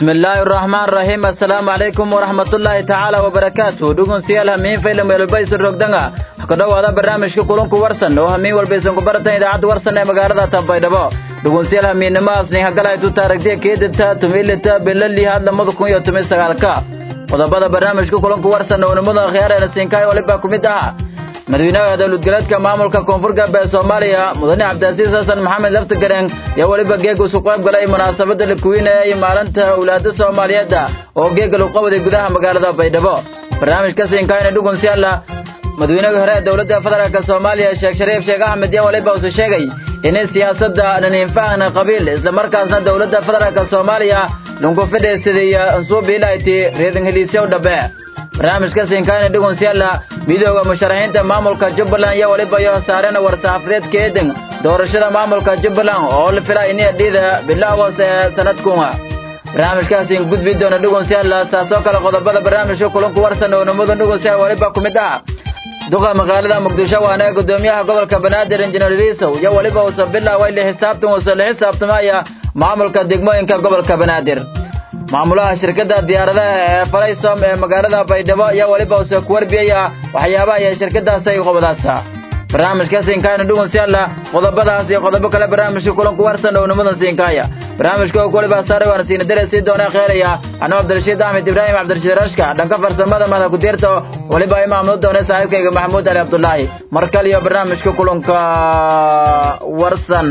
bismillaahi raxmaan raxiim assalaamu calaykum waraxmatullaahi tacaala wabarakaatu dhugunsiyaal hamiin faylam weelbaysan rogdanga ku dhowaada barnaamijka kulunku warsan oo hamiin walbaysan ku baratan idaacadda warsan ee magaalada tambaydhabo dhugunsiyaal hamiinnimahaasni hagalaytu taaragtiya keedita tumilita bilali had lamada kun iyo tumi sagaalka qodobada barnaamijka kulunku warsan oo nimadan khiyaareena siinkaay waliba ku mid ah madaxweynaha dowladgoleedka maamulka koonfur galbeed soomaaliya mudane cabdiasiis xasan maxamed laftigareen ayaa weliba geeg isu qayb galay munaasabadda la kuwinaya maalinta awlaada soomaaliyeedda oo geega lagu qabaday gudaha magaalada baydhabo barnaamijka siinkaayna dhugunsiyaala madaxweynihii hore ee dowladda federaalk soomaaliya sheekh shariif sheekh axmed yaa waliba use sheegay inay siyaasadda dhaninfahna qabiil islamarkaasna dowladda federaalk soomaaliya lagu fidhaysaday ansuubiilayti reedan heliisyow dhabe barnaamijka siinkaayna dhugunsiyaala midooda musharaxiinta maamulka jubbaland iyo weliba iyo saareen war-saxafadeedka eedan doorashada maamulka jubbaland oo la filaa inay dhiida bilaawos ee sanadkunga barnaamijkaasi gudbi doona dhugunsiyaala taasoo kale qodobada barnaamijka kulanku warsan oo nimadan dhugunsiyaal weliba ku mid ah duqa magaalada muqdisho waana gudoomiyaha gobolka banaadir injineer riisow iyo weliba uusa bilaaway la xisaabtan uusa la xisaabtamaya maamulka degmooyinka gobolka banaadir maamulaha shirkadda diyaaradaha ee falaysom ee magaalada baydhabo iyo weliba use ku warbiyaya waxyaabaha iyo shirkadaas ay qobadaasa barnaamijka siinkaayna dhugunsiyaala qodobadaas iyo qodobo kale barnaamijka kulanku warsan oo nimadan siinkaaya barnaamijka oo weliba saaray waana siina dare sii doona kheeraya anoo cabdirashiid axmed ibraahim cabdirashiid rashka dhanka farsamada madax ku-diirta weliba ay maamulo doona saaxiibkayga maxamuud ali cabdulaahi mar kale iyo barnaamijka kulanka warsan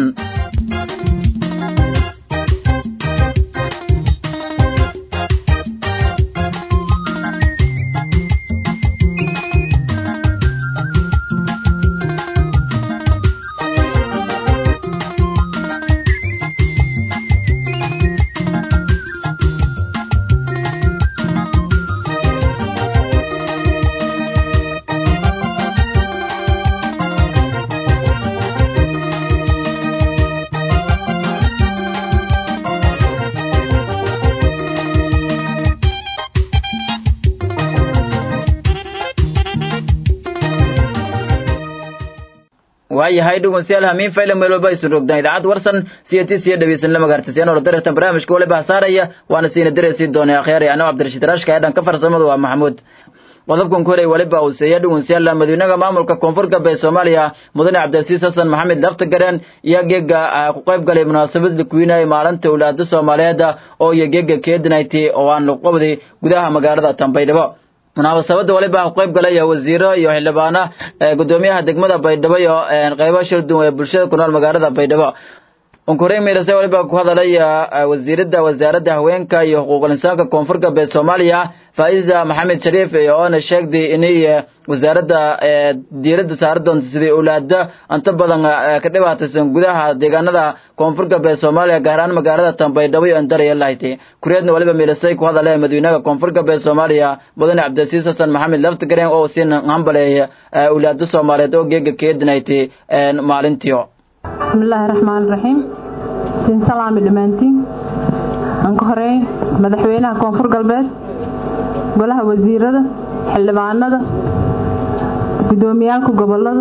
waayahay dhugunsiyaal hamiin faylan meel walba isu rogdaan idaacadda warsan siyatis iyo dhegeysan lama gaartisiyan oo darartan barnaamijka waliba hasaaraya waana siina dareysi doonay akhyaari anoo cabdirashiid rashka ee dhanka farsamada waa maxamuud qodobkan ku horay waliba uu seeya dhugunsiyaal madaxweynaha maamulka koonfur galbeed soomaaliya mudane cabdiasiis xasan maxamed laftagareen iyo geega ku qayb galay munaasabad la kuwinayay maalinta awlaada soomaaliyeed oo iyo geega keedinayty oo aan lagu qabday gudaha magaalada tambaydhabo munaasabada waliba ku qayb galaya wasiiro iyo xildhibaana gudoomiyaha degmada baydhabo iyo qaybo shirduwan ee bulshada ku nool magaalada baydhabo unkurey miirase waliba ku hadalaya wasiirada wasaaradda haweenka iyo xuquuqul insaanka koonfur galbeed soomaaliya faa'iza maxamed shariif oona sheegday inay wasaaradda diiradda saari doonta sidii awlaada inta badan ka dhibaataysan gudaha deegaanada koonfur galbeed soomaaliya gaar ahaan magaalada tambaydhabo iyo andaraya lahaytay kureedna waliba miilasay ku hadale madaxweynaha koonfur galbeed soomaaliya mudane cabdilasiis xasan maxamed laftigareen oo siin hambaleeya awlaada soomaaliyeed oo geega keedinaytay maalintiio bismillaahi raxmaani raxiim siin salaami dhammaantiin aan ka horeey madaxweynaha koonfur galbeed golaha wasiirada xildhibaanada gudoomiyaalka gobolada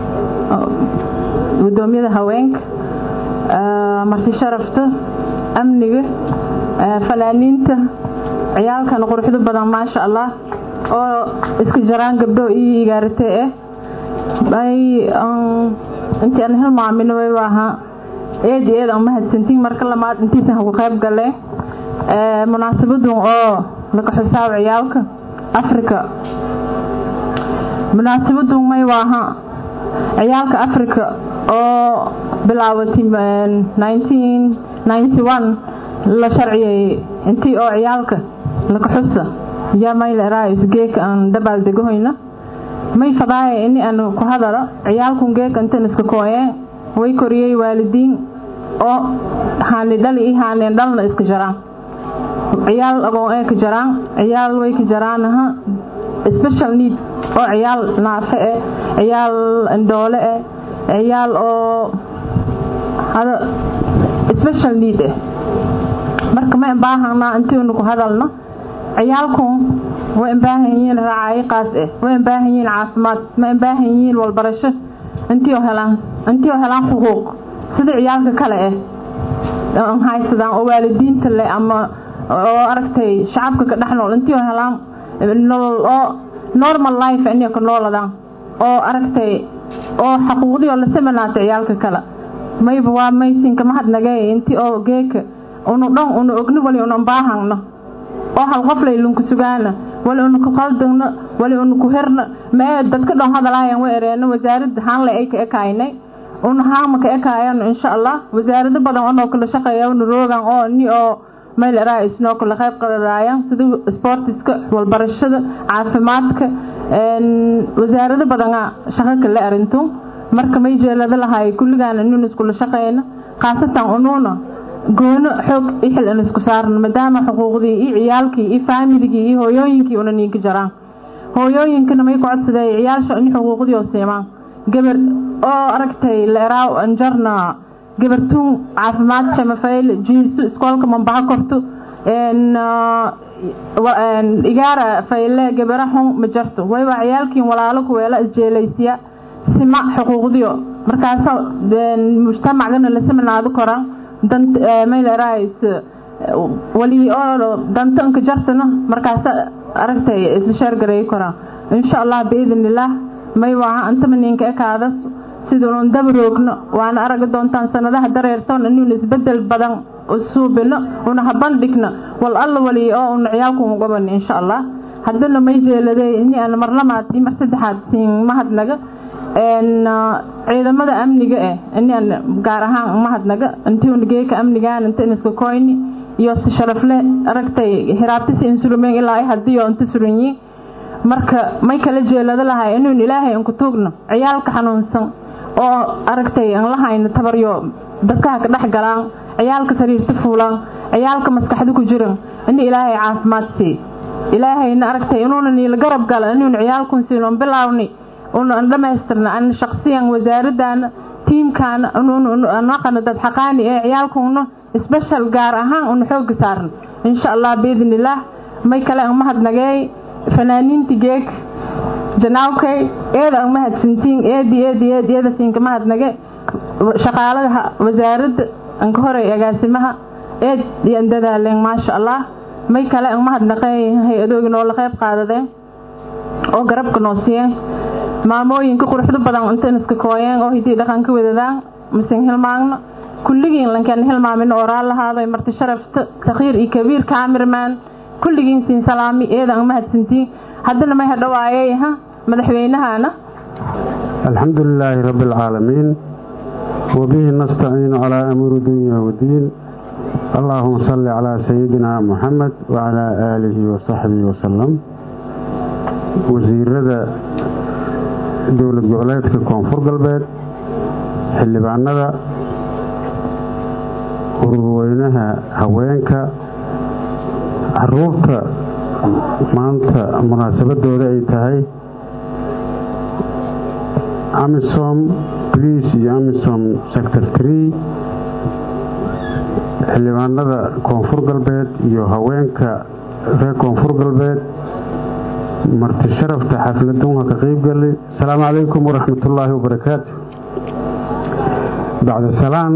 gudoomiyada haweenka marti sharafta amniga fanaaniinta ciyaalkan quruxda badan maasha allah oo iska jaraan gabdho iyo igaaratee ah ay intii aan hilmaamino way ahaa eedi eed aan mahadsantiin marka lamaad intiisan hagu qayb galee munaasabadun oo laga xisaab ciyaalka africa munaasabadun may waaha ciyaalka africa oo bilaabatay la sharciyay intii oo ciyaalka laga xusa yaa maylerais geeka aan dabaal degahoyna may fadaaya ini aan ku hadalo ciyaalkun geeka intan iska kooyeen way koriyey waalidiin oo haani dhali iyo haaneen dhalna iska jaraan ciyaal agoon ee ka jaraan ciyaal way ka jaraanaha special need oo ciyaal naafe eh ciyaal indhoole eh ciyaal oo hada special need eh marka ma baahanaa intiinu ku hadalno ciyaalkun way baahan yihiin raacayo qaas eh way baahan yihiin caafimaad ma baahan yihiin walbarasho intii oo helaan intii oo helaan xuquuq sida ciyaalka kale eh haysadaan oo waalidiinta leh ama oo aragtay shacabka ka dhex nool intii oo helaan nolol oo normal life inay ka nooladaan oo aragtay oo xaquuqdii oo la samanaato ciyaalka kale mayba waa maysinka mahadnagay intii oo geeka unu dhan unu ogni wali unu baahangno oo hal qof laylunku sugaana wali unu ku qaldagno wali unu ku herna mee dadka dhan hadalaayan wa ereeno wasaaradda haanle ay ka ekaynay unu haama ka ekaayano insha allah wasaarado badan onoo kala shaqeeya unu roogan oo ni oo meel eraa isnoo kala qayb qadadaayan sida sportiska walbarashada caafimaadka wasaarado badana shaqo kale arintu marka may jeelada lahay kulligaana inun iskula shaqeyno khaasatan unuuna goono xoog ixil in isku saarno maadaama xuquuqdii iyo ciyaalkii iyo faamiligii iyo hooyooyinkii una niinka jaraan hooyooyinkana may ku codsadee ciyaalsha in xuquuqdii oo siimaan gabar oo aragtay leeraaw anjarna gabartuun caafimaad shamafayl jiisu iskoolka mambaha korto igaara fayle gabara xun ma jarto wayba ciyaalkiin walaalo kuweela isjeelaysiya sima xuquuqdiyo markaasa mujtamacgana la saminaado koran maylerais wali oo danta inka jartana markaasa aragtay isla sheergareey koran insha allah biidn illaah may waaha antama ninka ekaadas siduun dabaroogno waana aragi doontaan sanadaha dareertoon inuun isbedel badan suubino una habandhigno wal alla wali oo una ciyaalku gaban insha allah haddana may jeeladay ini aan marlamaad iyo mar saddexaad siin mahadnaga ciidamada amniga eh ini aan gaar ahaan mahadnaga intii una geeka amnigaan inta in iska koyni iyo si sharafle aragtay hiraabtisi insurumeen ilaa ay hadiyo inta suranyiin marka may kala jeelada lahay inuun ilaahay inku tuugno ciyaalka xanuunsan oo aragtay aan lahayno tabaryo dadkaha ka dhex galaan ciyaalka sariirta fuulaan ciyaalka maskaxda ku jiran ini ilaahay caafimaad sii ilaahayna aragtay inuuna niila garab gala inuun ciyaalkun siinoon bilaawni una an dhamaystirna an shaqsiyan wasaaradaana tiimkaana naqana dad xaqaani ee ciyaalkuna special gaar ahaan una xooga saarna insha allah biidn illaah may kale an mahadnageey fanaaniinti geeg janaawkay eeda an mahadsantiin eedi eedi eedi eeda siinka mahadnage shaqaalada wasaaradda anka horey agaasimaha eed iyan dadaaleen maasha allah may kale an mahadnaqey hay-adoogi noola qayb qaadadeen oo garabka noo siiyeen maamooyinka quruxda badan intan iska kooyeen oo hidii dhaqan ka wadadaan masen hilmaagno kulligiin lankaan hilmaamin oo raal lahaaday marti sharafta sakhiir iyo kabiir kaamirmaan kulligiin siin salaami eedan mahadsantiin haddana may hadhawaayay ha madaxweynahana alxamdu lilaahi rabbi alcaalamiin wabihi nastaciinu calaa amuuri dunya wadiin allaahuma salli calaa sayidina muxamed wacalaa aalihi wasaxbihi wasalam wasiirada dowlad goboleedka koonfur galbeed xildhibaanada ururweynaha haweenka caruurta maanta munaasabadooda ay tahay amisom blice iyo amisom sector tree xildhibaanada koonfur galbeed iyo haweenka reer koonfur galbeed marti sharafta xafladunha ka qeybgali asalaamu calaykum waraxmatullaahi wabarakaatu bacda salaan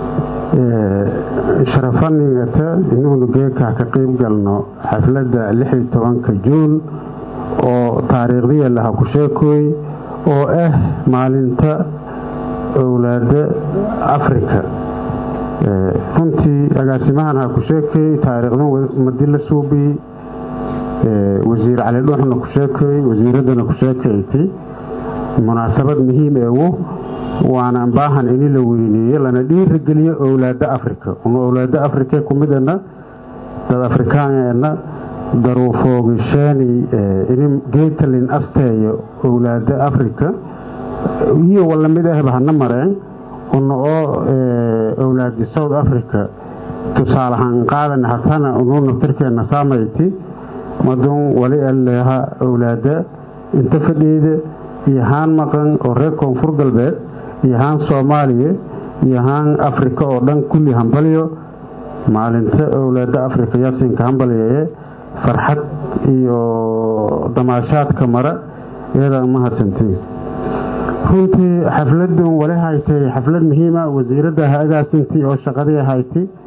sharafaningata inuunu geeka ka qeyb galno xafladda lixi tobanka juun oo taariikhdiya laha ku sheekooy oo ah maalinta owlaada afrika runtii agaasimahan ha ku sheekay taariikhdan madi la suubiyey wasiir cali dhuuxna ku sheekay wasiiraddana ku sheekayti munaasabad muhiim eewo waana baahan ini la weyneeye lana dhiirigeliyo owlaada afrika una owlaada afrika kumidana dad afrikaanena daruufoogisheeni ini geetalin asteeyo owlaada afrika iyo walamid ahba hana mareen una oo owlaadi south africa tusaalahaan qaadan hatana unu naftirkeena saamayti madun wali aleha owlaada inta fadhiida iyo haan maqan oo reer koonfur galbeed iyo haan soomaaliya iyo haan afrika oo dhan kulli hambalyo maalinta owlaada afrika yaasinka hambalyaye farxad iyo damaashaadka mara iyadaan mahadsantiin runtii xafladun wali haytay xaflad muhiima wasiiradda ha agaasintii oo shaqadii haytay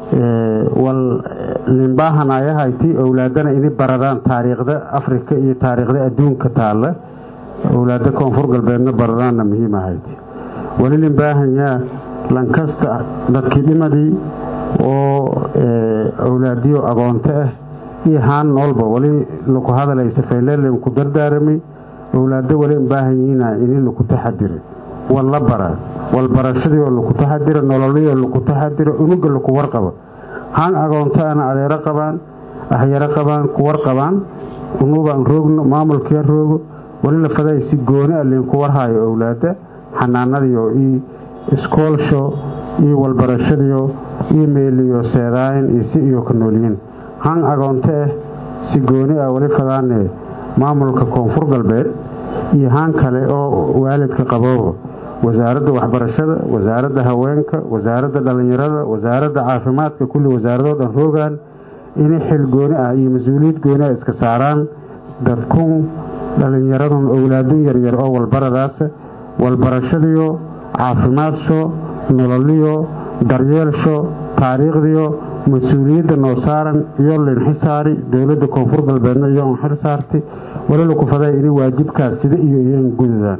wal limbaahanayahaytii owlaadana inay baradaan taariikhda afrika iyo taariikhda adduunka taalla owlaada koonfur galbeedna baradaanna muhiim ahayti wali limbaahanyaa lankasta dadkii dhimadii oo owlaadiyo agoonto ah iyo haan noolba wali laku hadalay safayleelen ku dardaaramay owlaado wali baahan yihiina ini laku taxadiro wal la bara wal barashadiioo laku taxadiro nololiyoo laku taxadiro unuga laku warqabo haan agoonto ana adeero qabaan ahyaro qabaan ku warqabaan unubaan roogno maamulkia roogo wali la faday si gooni a liinku warhaayo owlaada xanaanadiyo iyo iskoolsho iyo walbarashadiyo iyo meeliyo seedaayin iyo si iyo ka noolyiin haan agoonto ah si gooni ah wali fadaane maamulka koonfur galbeed iyo haan kale oo waalidka qabooba wasaaradda waxbarashada wasaaradda haweenka wasaaradda dhallinyarada wasaaradda caafimaadka kulli wasaaradoo dhan roogaan inay xil gooni ah iyo mas-uuliyad gooni ah iska saaraan dadkun dhallinyaradun owlaadun yaryar oo walbaradaasa walbarashadiyo caafimaadso nololiyo daryeelsho taariikhdiyo mas-uuliyadda noo saaran iyo linxisaari dowladda koonfur galbeedna iyo xil saartay wali laku faday inay waajibkaas sida iyo iyon gududaan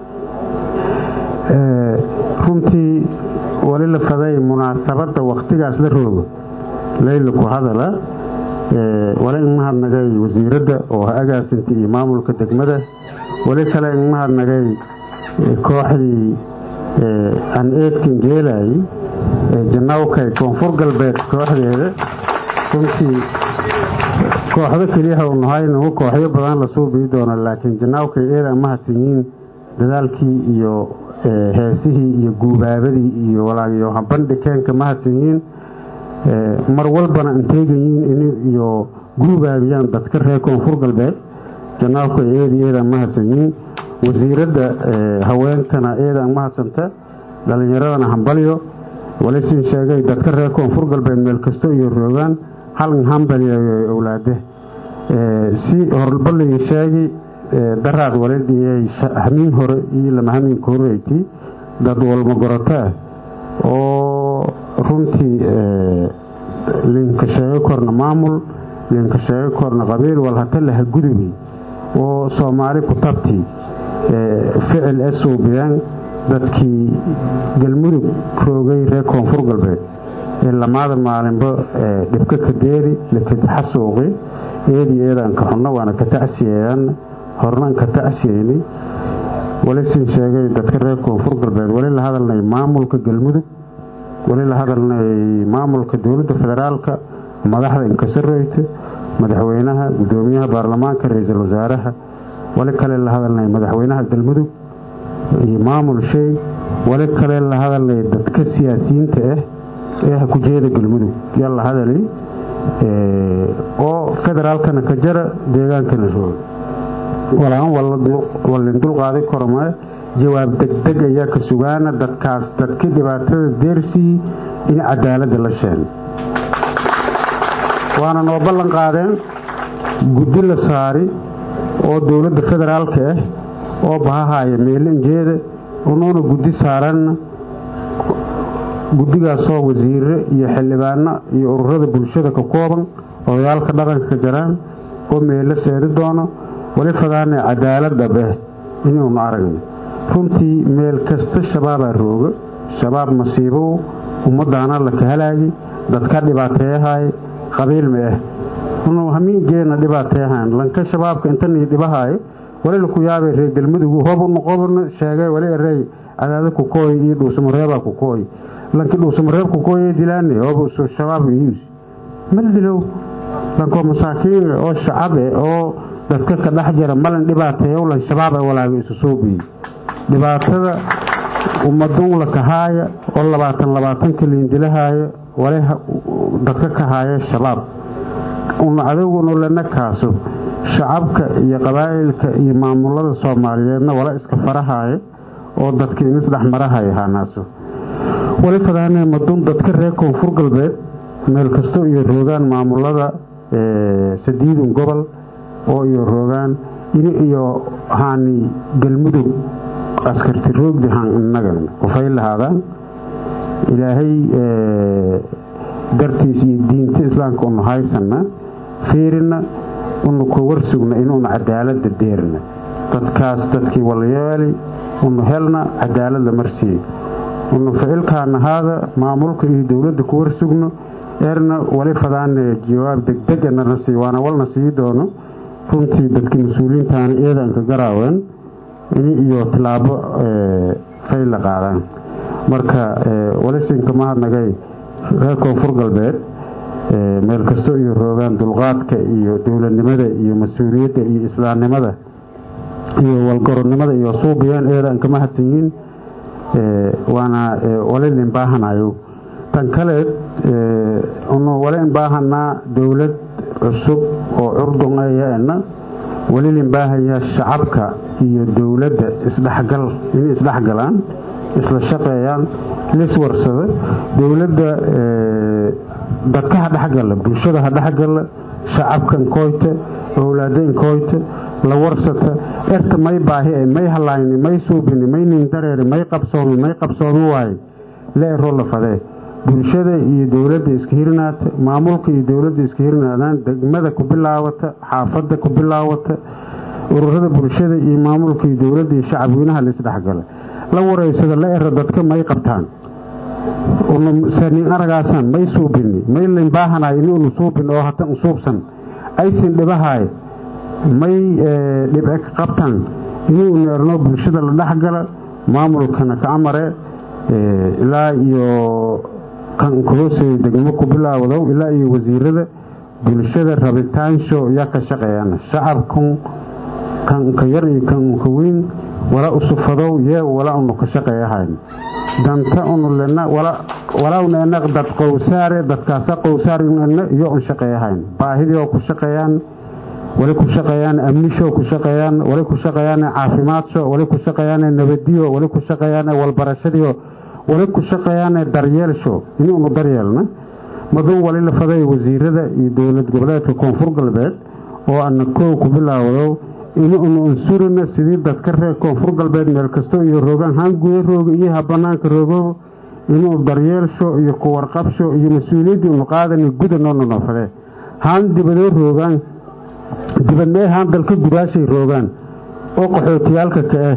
runtii wali la faday munaasabadda wakhtigaas la roogo laylaku hadala wali in mahadnagay wasiiradda oo ha agaasintay iyo maamulka degmada wali kale in mahadnagay kooxdii aan eedkan geelayay janawkay koonfur galbeed kooxdeeda runtii kooxdo keliyaha u nahay nagu kooxyo badan lasoo bii doona laakiin janaawkay eeda mahadsan yihiin dadaalkii iyo heesihii iyo guubaabadii iyo walaagiyo habandhikeenka mahadsan yihiin mar walbana anteegan yihiin iyo guubaabiyaan dadka reer koonfur galbeed janaawkay eedi eedaan mahadsan yihiin wasiiradda haweenkana eedaan mahadsanta dhallinyaradana hambalyo walisin sheegay dadka reer koonfur galbeed meel kasto iyo roogaan haln hambaliyayo owlaade si horbalii sheegi daraad walidhiyay hamiin hore iyo lama hamiinka horeyti dad walma gorotaa oo runtii linka sheego korna maamul linka sheego korna qabiil wal hata laha gudubi oo soomaali ku tabti ficil esuubiyaan dadkii galmudug roogay reer koonfur galbeed ee lamaada maalinba dhibka ka deeri lakadxasuuqi eedii eedaan ka xunno waana ka tacsiyeeyaan hornaan ka tacsiyeyni walisin sheegay dadka reer koonfur galbeed wali la hadalnay maamulka galmudug wali la hadalnay maamulka dowladda federaalka madaxda inkasaroyta madaxweynaha gudoomiyaha baarlamaanka ra-iisul wasaaraha wali kale la hadalnay madaxweynaha galmudug iyo maamul shay wali kale la hadalnay dadka siyaasiyiinta ah ee ha ku jeeda galmudug yaa la hadali oo federaalkana ka jara deegaankana roog walaan wallin dulqaaday kormee jawaab degdeg ayaa ka sugaana dadkaas dadkii dhibaatada deersii in cadaaladda la sheen waana noo ballan qaadeen guddi la saari oo dowladda federaalka ah oo bahahaya meelinjeeda unuuna guddi saaranna guddigaasoo wasiire iyo xildhibaano iyo ururada bulshada ka kooban odayaalka dhaqanka ka jaraan oo meelo seedi doono wali fadaane cadaalad dhab ah inuunu aragna runtii meel kasta shabaabaa rooga shabaab masiibow ummadaana laka halaagi dadka dhibaateeyahay qabiil ma ah unu hamiingeena dhibaateeyahan lanka shabaabka intanii dhibahaayo wali laku yaabay reer galmudug hob noqobna sheegay wali erey cadaada kukooy iyo dhuusamareebaa kukooy lanki dhuusamareeb kukooy dilaane hob shabaab yus mal dilow lankoo masaakiin oo shacabe oo dadka ka dhex jira malin dhibaateeyow lan shabaab ay walaaga isu soo biyey dhibaatada ummadun la kahaaya oo labaatan labaatan kaliin dilahaaya wali dadka ka haaya shabaab una adagunu lana kaaso shacabka iyo qabaa'ilka iyo maamulada soomaaliyeedna wala iska farahaayo oo dadka inis dhexmarahaya haanaaso wali fadaanee madun dadka reer koonfur galbeed meel kasto iyo roogaan maamulada sadiidun gobol oo iyo roogaan ini iyo haani galmudug askarti roogdi haan inagan kufay lahaadaan ilaahay dartiis iyo diinta islaamka unu haysanna fiirina unu ku warsugna inuunu cadaalada deerna dadkaas dadkii walyeeli unu helna cadaalad la marsiiye unu ficilkaana haada maamulka iyo dowladda ku warsugno eerna wali fadaane jawaab degdeg nana sii waana walna sii doono runtii dadkii mas-uuliyiintaana eedanka garaaween ini iyo tilaabo fay la qaadaan marka walisinka mahadnagay reer koonfur galbeed meel kasto iyo roogaan dulqaadka iyo dowladnimada iyo mas-uuliyadda iyo islaamnimada iyo walgorodnimada iyo suubiyaan eedanka mahadsan yihiin waana walilin baahanayo tan kale unu walin baahanaa dowlad cusub oo curdun ayaena walilin baahaya shacabka iyo dowladda isdhexgal inay isdhexgalaan isla shaqeeyaan liswarsada dowladda dadka ha dhexgala bulshada ha dhexgala shacabka nkooyta owlaada nkooyta la warsata erta may baahi may halayni may suubini may nindareeri may qabsoomi may qabsoomi waaye la ero la fadee bulshada iyo dowladda iska hirinaata maamulka iyo dowladda iska hirinaadaan degmada ku bilaawata xaafadda ku bilaawata ururada bulshada iyo maamulka iyo dowladda iyo shacabweynaha la isdhexgala la wareysada la ero dadka may qabtaan sanin aragaasaan may suubini may layn baahanaay ini unu suubin oo hata usuubsan aysin dhibahaay may dhibce ka qabtaan ini unu erno bulshada la dhexgala maamulkana ka amare ilaa iyo kan kuhoosey degmo ku bilaawdow ilaa iyo wasiirada bulshada rabitaansho yaa ka shaqeeyaan shacabkan kanka yar iyo kanka weyn wala usufadow yee wala unu ka shaqeeyahayn danta unu lena walawna ena dad qowsaare dadkaasa qowsaarna iyo un shaqeeyahayn baahidii oo ku shaqeeyaan wali ku shaqeeyaan amnisho ku shaqeeyaan wali ku shaqeeyaan caafimaadso wali ku shaqeeyaan nabadiyo wali ku shaqeeyaan walbarashadiyo wali ku shaqeeyaan daryeelsho inuunu daryeelna madun wali la faday wasiirada iyo dowlad goboleedka koonfur galbeed oo ana koow ku bilaawdo inuunu unsurina sidii dadka reer koonfur galbeed meel kasto iyo roogaan haan guda rooga iyo ha banaanka roogooba inuu daryeelsho iyo ku warqabsho iyo mas-uuliyaddii unu qaadana guda noona noo fadee haan dibadoo roogaan dibadnee haan dalka gudaashay roogaan oo qaxootiyaalka ka ah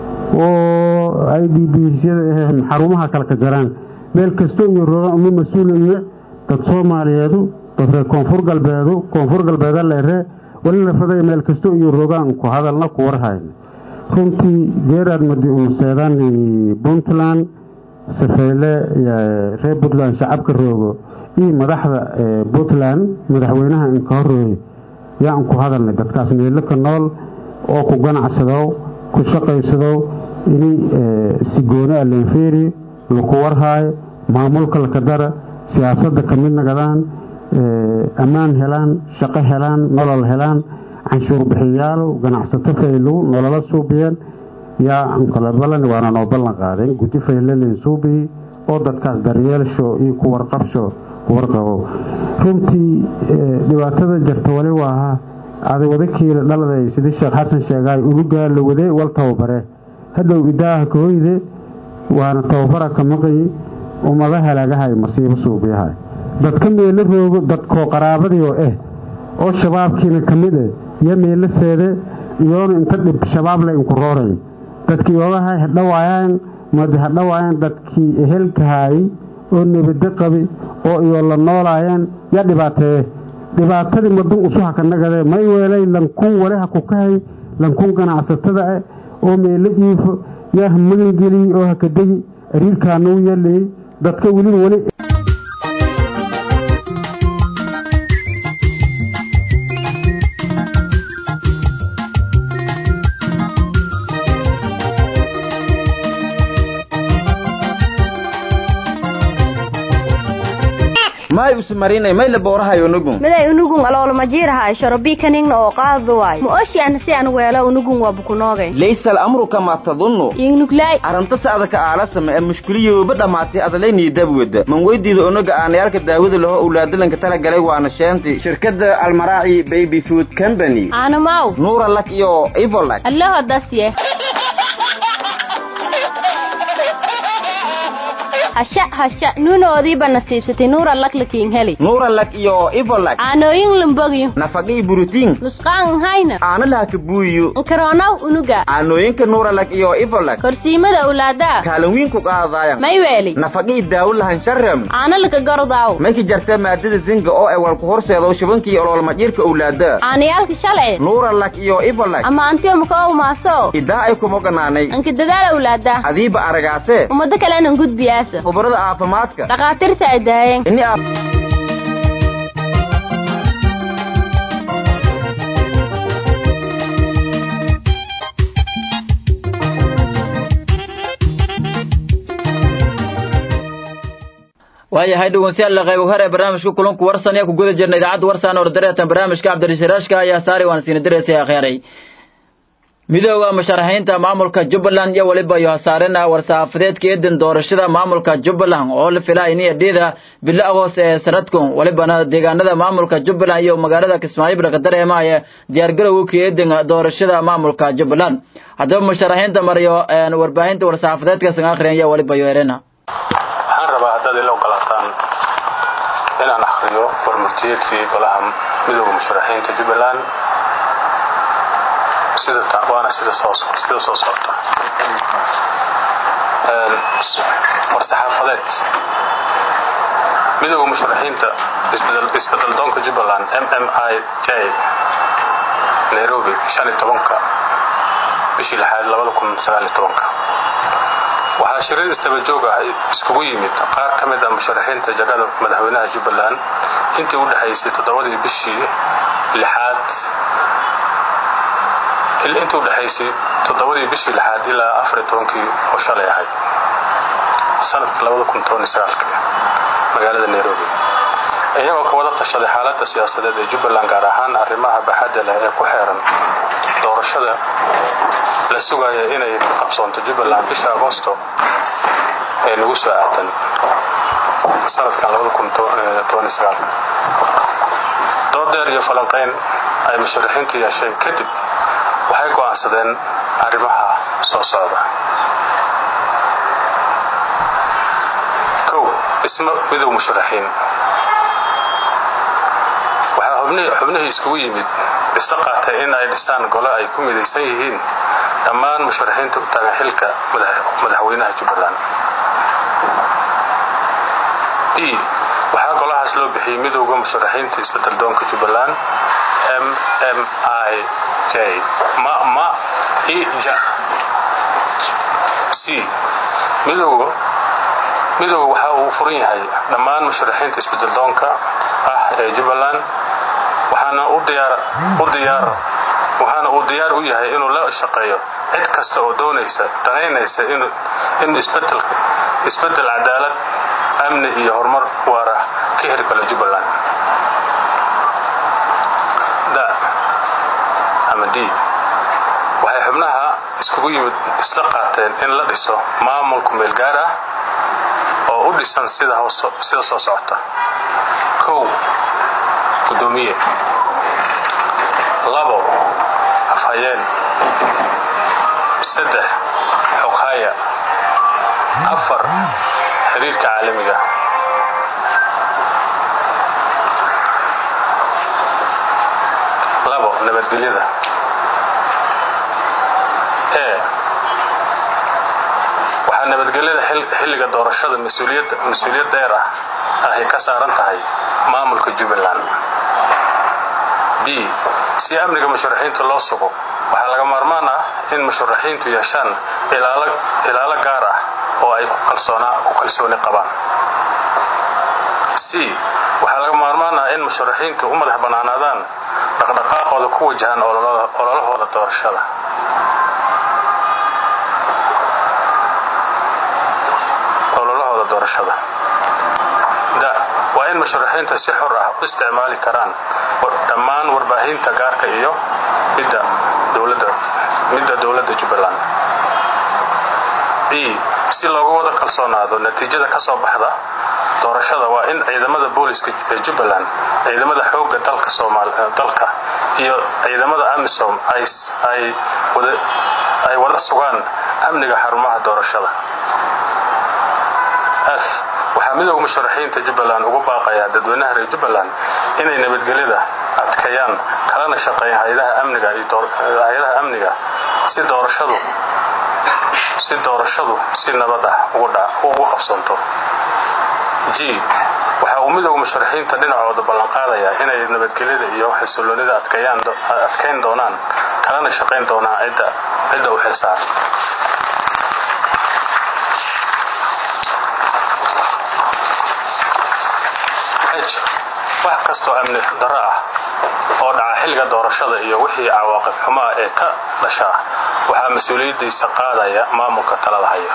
oo i d bsyada ah xarumaha kale ka jaraan meel kasto iyo roogaan uma mas-uuliye dad soomaaliyeedu dad reer koonfur galbeedu koonfur galbeeda leere wali la faday meel kasto iyo roogaan ku hadalna ku warhayn runtii geeraad madi unu seedaan puntland safeyle reer puntland shacabka roogo iyo madaxda puntland madaxweynaha inka horreeye yaan ku hadalnay dadkaas meelo ka nool oo ku ganacsadow ku shaqaysadow ini si gooni a leenfeeri laku warhaayo maamulka laka dara siyaasadda ka mid nagadaan ammaan helaan shaqo helaan nolol helaan canshuur bixiyaal ganacsato faylow nolola suubiyeen yaa ankala ballan waana noo ballan qaadeen guddi faylalen suubiyi oo dadkaas daryeelsho iyo ku warqabsho warqabo runtii dhibaatada jarta wali waaha ada wadakiila dhaladay sidii sheekh xasan sheegaay unugaa la waday wal tababare hadhow idaaha ka hoyde waana tababara ka maqayi ummada halaagahay masiibo suubiyahay dadka meelo roogo dadkoo qaraabadii oo ah oo shabaabkiina ka mid ah yo meelo seede iyoona inta dhib shabaab le inku roorayn dadkii oogahay hadhawaayaan madi hadhawaayaan dadkii ehelkahaayey oo nebado qabi oo iyo la noolaayeen yaa dhibaateeye dhibaatadii madun usuha ka nagadee may weelay lankun waleha ku kahay lankun ganacsatada ah oo meelo iifo yaa ha magangeliyey oo ha ka degi ariirkaanuu yeelayey dadka weliba weli may usmarinay may la boorahayo nugun miday unugun aloolmajiiraha sharabii kaningna oo qaadu waay ma oshian si an weelo unugun waa bukunoogay laysa al'amru kamaa tadunnu ingnuglay arrinta adaka aalasama ee mushkiliyooba dhammaatay adalaynii dabwada man weydiida onaga aanayaalka daawada laho owlaadalanka tala galay waana sheenti shirkadda almaraaci baby food company aanamaw nuura lak iyo ivolak allaho dasye hasha hasha nuunoodiiba nasiibsatay nuura laklakiin heli nuuralak iyo ivolak caanooyin lambogiyo nafaqii burutiin nusqaan hayna aana lahaka buuyo nkaroonow unuga caanooyinka nuuralak iyo ivolak korsiimada awlaadaa kaalin wiin ku qaadaayan may weeli nafaqii daawo lahan sharem caano laka gordaaw mayka jarta maadada zinga oo ay walku horseedo shubankii oloolmadhiirka owlaada caanayaalka shalci nuuralak iyo ivolak ama antiyo maka umaaso idaa ay kuma ganaanay anka dadaal awlaada adiiba aragaase ummado kalenan gudbiyaasa khubarada caafimaadka dhakhaatiirta ay daayeen ini aad waayahay dhegeystayaal qayb hore barnaamijka kulanku warsan ee ku guda jirna idaacadda warsan oo dareetan barnaamijka cabdirashiraashka ayaa saari waan siina direysay akhiray midooda musharaxiinta maamulka jubbaland iyo weliba iyo hasaarena war-saxaafadeedka eedan doorashada maamulka jubbaland oo la filaa iniya dhiida bilo agoos ee sanadkun welibana deegaanada maamulka jubbaland iyo magaalada kismaayo ka dareemaya diyaargarowga eedan doorashada maamulka jubbaland haddaba musharaxiinta mariyo warbaahinta war-saxaafadeedka san akhriyan iyo weliba iyo erena waxaan rabaa haddaad ila ogolaataan inaan akhriyo warmurtiyeedkii golaha midooda musharaxiinta jubbaland sida waana sida soo sida soo socota war-saxaafadeed midooda musharaxiinta isbeddeldoonka jubbaland m m i j nairobi shan iyo tobanka bishii lixaad labada kun sagaal iyo tobanka waxaa shirir istaba joog ah iskugu yimid qaar ka mid ah musharaxiinta jagada madaxweynaha jubbaland intii u dhexaysay toddobadii bishii lixaad intii u dhexaysay toddobadii bishii lixaad ilaa afariyo tobankii oo shalay ahayd sanadka labada kun toban iyo sagaalka magaalada nairobi iyagoo ka wada tashaday xaaladda siyaasadeed ee jubbaland gaar ahaan arrimaha baxadda leh ee ku xeeran doorashada la sugaya inay ka qabsoonto jubbaland bisha agosto ee nagu soo aadan sanadkan doodeer iyo falanqayn ay musharaxiintu yeesheen kadib waxay go'aansadeen arrimaha soo socda kow isma midow musharaxiin waxaa xubnihii iskugu yimid isla qaatay in ay dhisaan gole ay ku midaysan yihiin dhammaan musharaxiinta u taagan xilka madaxweynaha jubbaland d waxaa golahaas loo bixiyey midowda musharaxiinta isbedeldoonka jubbaland m m i j mama ija c midowga midowga waxa uu furan yahay dhammaan musharaxiinta isbedeldoonka ah ee jubbaland waxaana u diyaar u diyaar waxaana uu diyaar u yahay inuu la shaqeeyo cid kasta oo doonaysa danaynaysa in isbedel cadaalad amni iyo horumar waara ka heri kalo jubbaland da ama d waxay xubnaha iskugu yimid isla qaateen in la dhiso maamul kumeel gaar ah oo u dhisan sida sida soo socota kow gudoomiye labo afhayeen saddex xoghaya afar xiriirka caalamiga labo nabadgelyada e waxaa nabadgelyada xilliga doorashada mas-uuliyad dheer ah ahy ka saaran tahay maamulka jubbaland b si amniga musharaxiinta loo sugo waxaa laga maarmaan ah in musharaxiintu yeeshaan ilaalo gaar ah oo ay ku kalsooni qabaan c waxaa laga maarmaan ah in musharaxiintu u madax bannaanaadaan dhaqdhaqaaqooda ku wajahan ololahooda doorashada ololahooda doorashada da waa in musharaxiinta si xor ah u isticmaali karaan dhammaan warbaahinta gaarka iyo midda dowladda jubbaland e si loogu wada kalsoonaado natiijada ka soo baxda doorashada waa in ciidamada booliska ee jubbaland ciidamada xoogga dalka iyo ciidamada amisom ay wada sugaan amniga xarumaha doorashada f waxaa midooda musharaxiinta jubbaland ugu baaqayaa dadweynaha reer jubbaland inay nabadgelyada adkeeyaan kalana shaqeeyaan hay-adaha amniga hay-adaha amniga si doorashadu si doorashadu si nabad ah ugu qabsanto g waxa uu midooda musharaxiinta dhinacooda ballanqaadayaa inay nabadgelyada iyo xasiloonida adkeyn doonaan kalana shaqayn doonaan cidda u xilsaaran wax kastoo amni darro ah oo dhaca xilliga doorashada iyo wixii cawaaqib xumo ah ee ka dhashaa waxaa mas-uuliyaddiisa qaadaya maamulka talada haya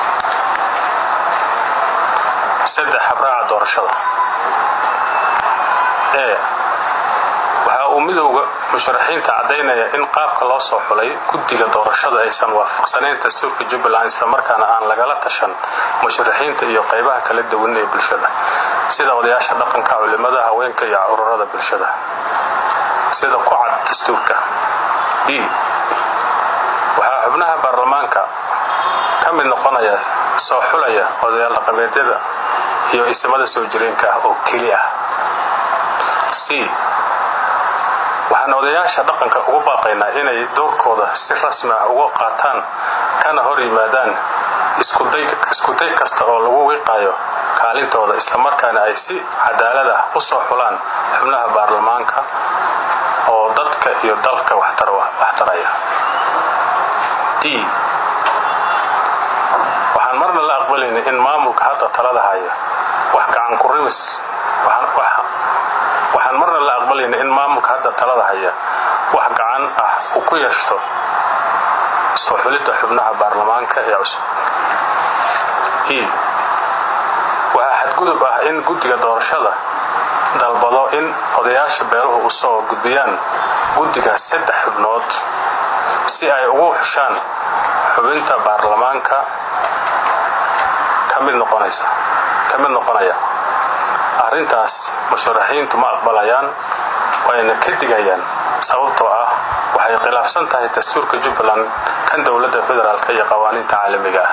saddex habraaca doorashada e waxa uu midowda musharaxiinta caddaynaya in qaabka loo soo xulay guddiga doorashada aysan waafaqsanayn dastuurka jubbaland islamarkaana aan lagala tashan musharaxiinta iyo qaybaha kala duwan ee bulshada sida odayaasha dhaqanka culimada haweenka iyo ururada bulshada sida ku cad dastuurka b waxaa xubnaha baarlamaanka ka mid noqonaya soo xulaya odayaal dhaqameedyada iyo isimada soo jireenka ah oo keli ah c waxaan odayaasha dhaqanka ugu baaqaynaa inay doorkooda si rasmi ah uga qaataan kana hor yimaadaan iskuday kasta oo lagu wiiqayo kaalintooda islamarkaana ay si cadaalad ah u soo xulaan xubnaha baarlamaanka oo dadka iyo dalka waxtaraya d waxaan marna la aqbalayna in maamulka hadda talada haya wax gacan ku rimis waxaan marna la aqbalayna in maamulka hadda talada haya wax gacan ah uu ku yeeshto soo xulidda xubnaha baarlamaanka ee cusub e waxaa xadgudub ah in guddiga doorashada dalbado in odayaasha beeluhu u soo gudbiyaan guddiga saddex xubnood si ay ugu xushaan xubinta baarlamaanka ka mid noqonaya arrintaas musharaxiintu ma aqbalayaan wayna ka digayaan sababtoo ah waxay khilaafsan tahay dastuurka jubbaland kan dowladda federaalk iyo qawaaniinta caalamiga